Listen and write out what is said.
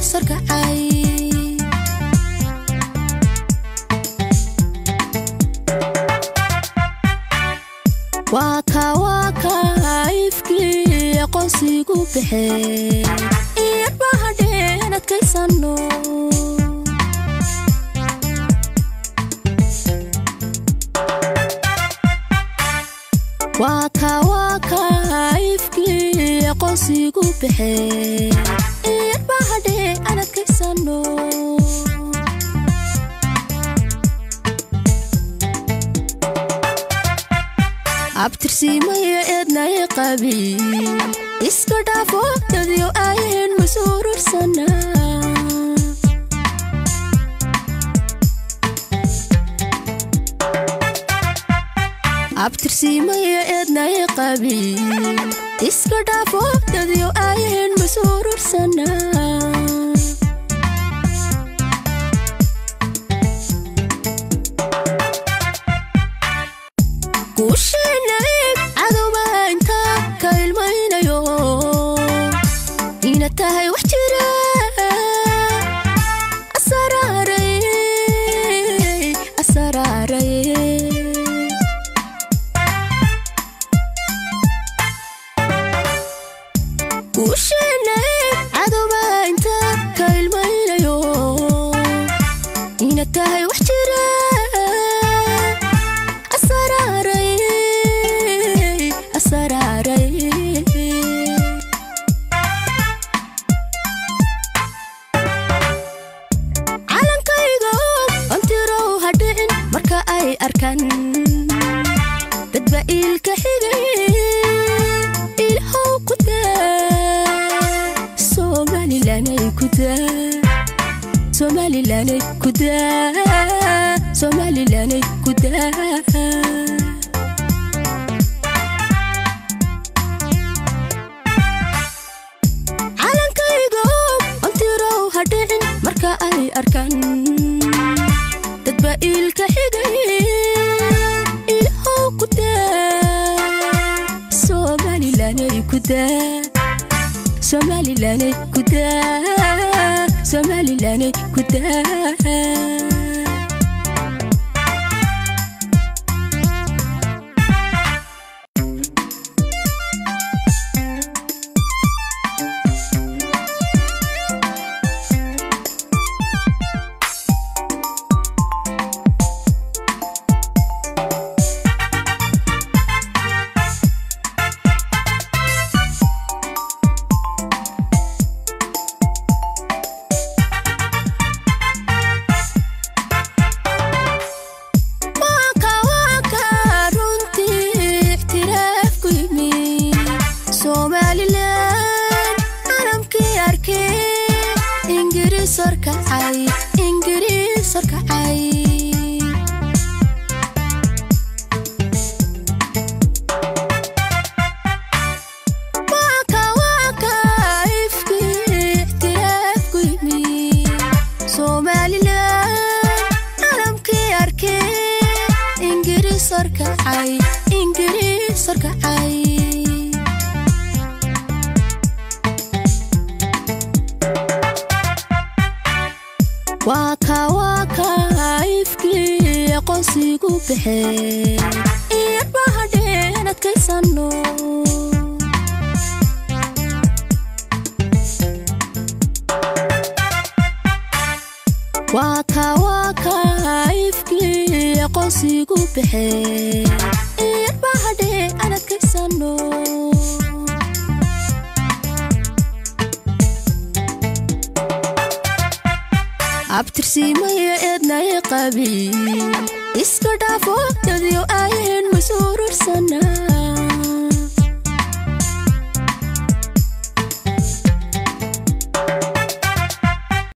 sarkacay waa ka waa ka ifkii aqoonsigu baxee iyadba hadheen adkaysano waa ka waa ka ifkii aqoonsigu baxee iyadba hadhee aan adkaysano abtirsiimayo eednay qabi iska dhaafo dadyo ayeen masuurursana abtirsiimayo eednay qabi iska dhaafo dadyo ayeen masuurursana guushiinayb cadowbainta ka ilmaynayo ina tahay wax jira asaraaray asaraaray guushiinayb cadowbainta ka ilmaynayo ina tahay wax jira asaraaray asaraaray calankayga ontirow hadhicin marka ay arkaan dadba iilka xigay ilhow ku daa somalilanay ku daa somalilanay ku daa somalilanay ku daa calankayga ontirow hadhicin marka ay arkaan dadba iilka xigay ilhow ku daa somalilanay ku daa somalilanay ku daa somalilanay ku daa waaka waaka runtii ixtiraaf ku yimi somalilan calamkii arkay ingiriis horkacay ingiriis horkacay waaka waaka ifkii ixtiraaf ku yimi somalilan calamkii arkay ingiriis horkacay ingiriis horkacay waa ka waa ka ifkii aqoonsigu baxee iyadba hadheen adkaysano waa ka waa ka ifkii aqoonsigu baxee iyadba hadhee aan adkaysano abtirsiimayo eednay qabi iska dhaafo dadyo ayeen masuurursana